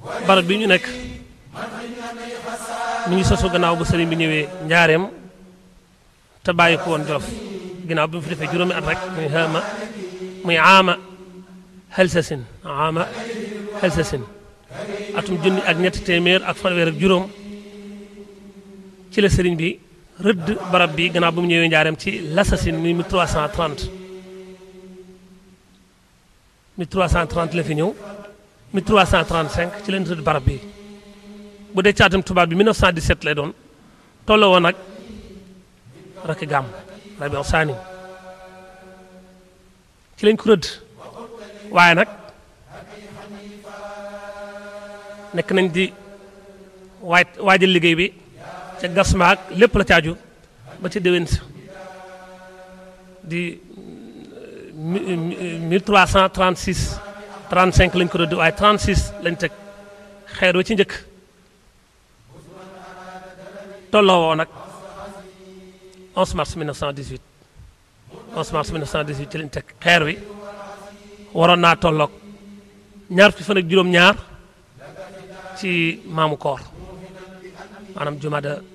barab bi ñu nekk mi ngi sosu gannaaw bu sëriñ bi ñëwee njaareem te bàyyi ko woon jolof ginnaaw bi mu fi defee juróomi at rek muy xaama muy aama xelsasin aama xelsasin atum junni ak ñetti téeméer ak fanweer ak juróom ci la sëriñ bi rëdd barab bi gannaaw bu mu ñëwee njaareem ci l'assasine muy 1330 1330 la fi ñëw 1335 ci leen rëdd barab bi bu dee caatum tubaab bi 1917 lay doon tolloo woon nag rakki gàmm rabiu saani ci lañ ko rëdd waaye nag nekk nañ di waaj waajal liggéey bi ca gas maag lépp la caaju ba ci déwén sa di 1336 35 lañ ko rëdd waaye 36 lañ teg xeer wa ci njëkk tolloo woo nag 11 mars 1918 11 mars 1918 ci lañ teg xeer wi waroon naa tolloog ñaar fukki fan ak juróom-ñaar ci maamu koor maanaam jumada